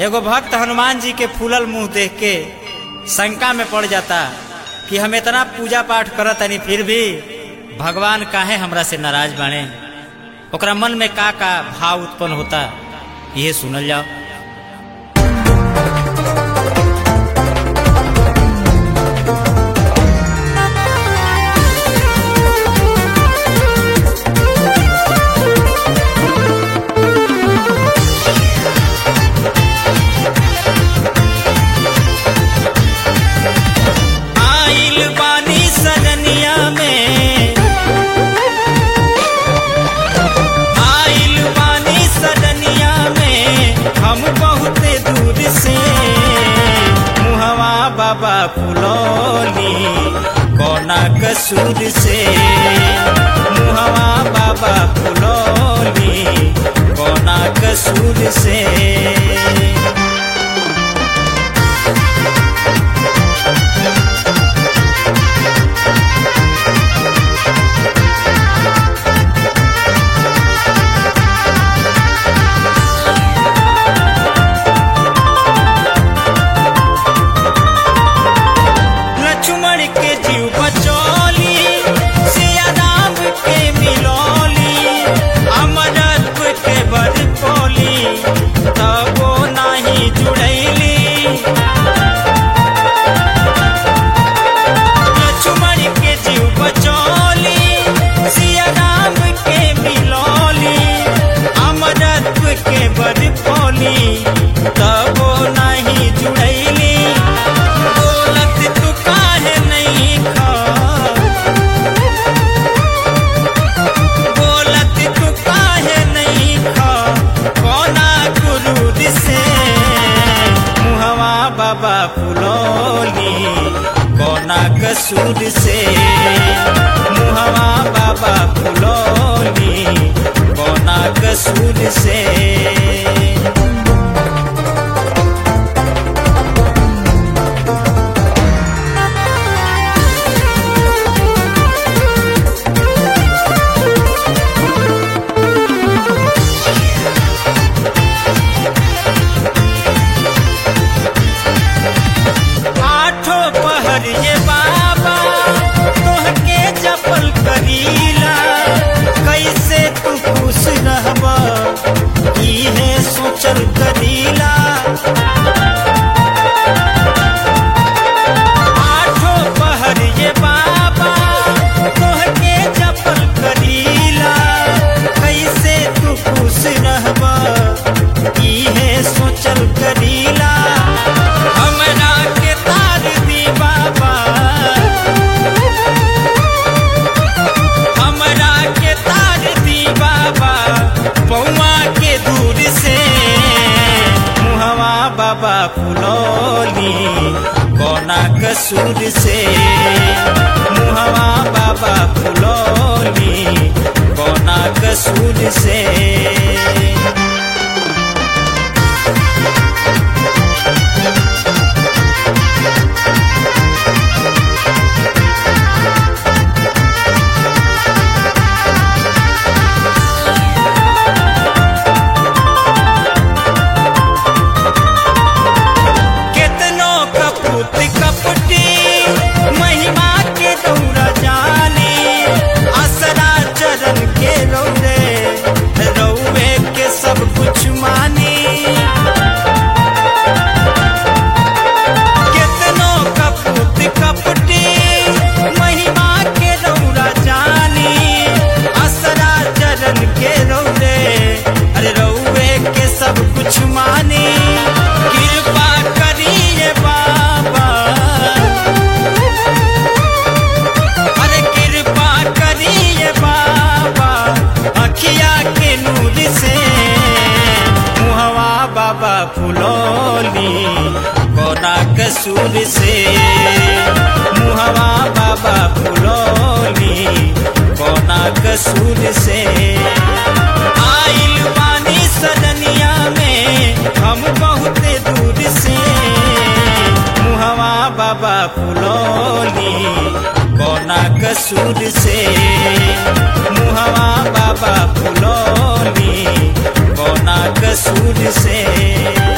एगो भक्त हनुमान जी के फूलल मुंह देख के शंका में पड़ जाता कि हम इतना पूजा पाठ करत तनी फिर भी भगवान काहे हमरा से नाराज बाणे ओकरा मन में का का भाव उत्पन्न होता ये सुनल जाओ आइल बानी सजनिया में आइल बानी सजनिया में हम बहुत दूर से मुहवा बाबा फुलौली कोना कसूर से मुहवा बाबा फुलौली कोना कसूर से लक्ष्मण के जीव बचौली सिया राम के मिलौली अमरत्व के बड़ पौली तबो नाही जुड़ैली लक्ष्मण के जीव बचौली सिया राम के मिलौली अमरत्व के बड़ पौली तबो नाही जुड़ैली बोलत तू काहे नहीं खा बोलत तू काहे नहीं खा कोना गुरूर से मुहवा बाबा फुलौली कोना कसूर से मुहवा बाबा फुलौली कोना कसूर से आठो पहर ये बाबा तोहके जपल करीला कैसे तू खुश रहबा इहे सोचल करीला आठो पहर ये बाबा तोहके जपल करीला कैसे तू खुश रहबा इहे सोचल करीला हमरा के तार दी बाबा हमरा के तार दी बाबा पौआ के दूर से मुहवा बाबा फुलौली कोना कसूर से मुहवा बाबा फुलौली कोना कसूर से केतनो कपूत कपटी महिमा के दौरा जानी असरा चरण के रौरे रौवे के सब कुछ मानी केतनो कपूत कपटी महिमा के दौरा जानी असरा चरण के रौरे अरे रौवे के सब कुछ मानी कृपा करिए बाबा अरे कृपा करिए बाबा अखिया के नूर से मुहवा बाबा फुलौली कोना कसूर से मुहवा बाबा फुलौली कोना कसूर से आइल बानी सजनिया में हम बहुत दूर से मुहवा बाबा फुलौली कोना कसूर से मुहवा बाबा फुलौली कोना कसूर से